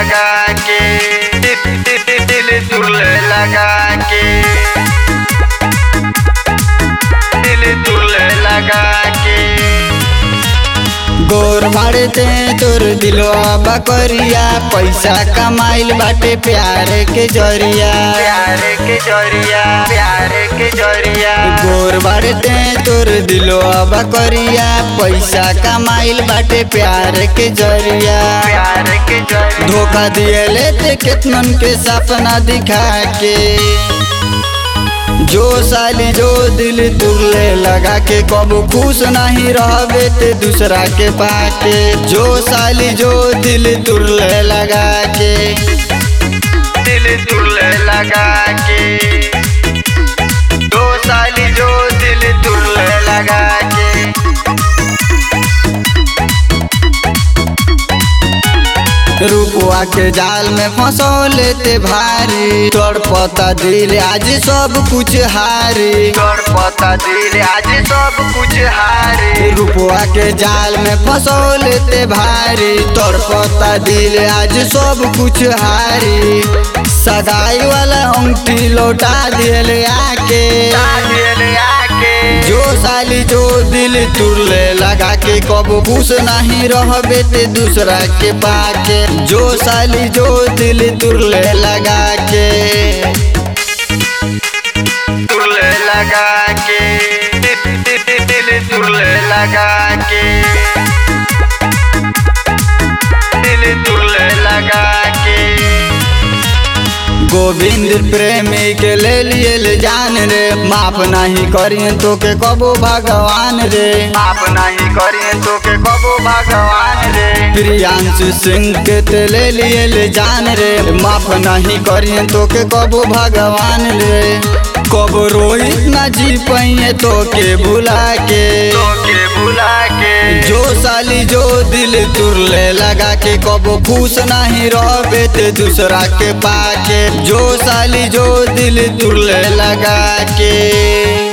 लगा के दिल तुले लगा के दिल तुले लगा के गोर मारते तोर दिलवा बकरिया पैसा कमाइल बाटे प्यार के जरिया प्यार के जरिया प्यार के जरिया गोर बारते तोर दिलवा बकरिया पैसा कमाइल बाटे प्यार के जरिया प्यार के जरिया धोखा दिए लेते केतनन के सपना दिखा के जो साली जो दिल तुरले लगा के कबू खुश नहीं रहबे ते दूसरा के पाके जो साली जो दिल तुरले लगा के दिल तुले लगा के दो साली जो दिल तुले लगा के रुपवा के जाल में फंसो लेते भारी तोड़ पता दिल आज सब कुछ हारी तोर पता दिल आज सब कुछ हारे रुपवा के जाल में फंसो लेते भारी तोड़ पता दिल आज सब कुछ हारी सगाई वाला अंगठी लौटा दिल आके दिल आके जो साली जो दिल तुरले लगा के कबो खुश नहीं रहबे ते दूसरा के पाके जो साली जो दिल तुरले लगा के तुले लगा के दिल तुले लगा के दिल तुले लगा के गोविंद प्रेमी के ले लिए ले जान रे माफ नहीं करिए तो के कबो भगवान रे आप नहीं करिए तो के कबो भगवान रे प्रियांशु सिंह के ते ले लिए ले जान रे माफ नहीं करिए तो के कबो भगवान रे कबो रोहित ना जी पाइए तो के भुला के तो के बुला के जो साली जो दिल तुरले लगा के कबो खुश नहीं रहबे ते दूसरा के पाके जो साली जो दिल तुरले लगा के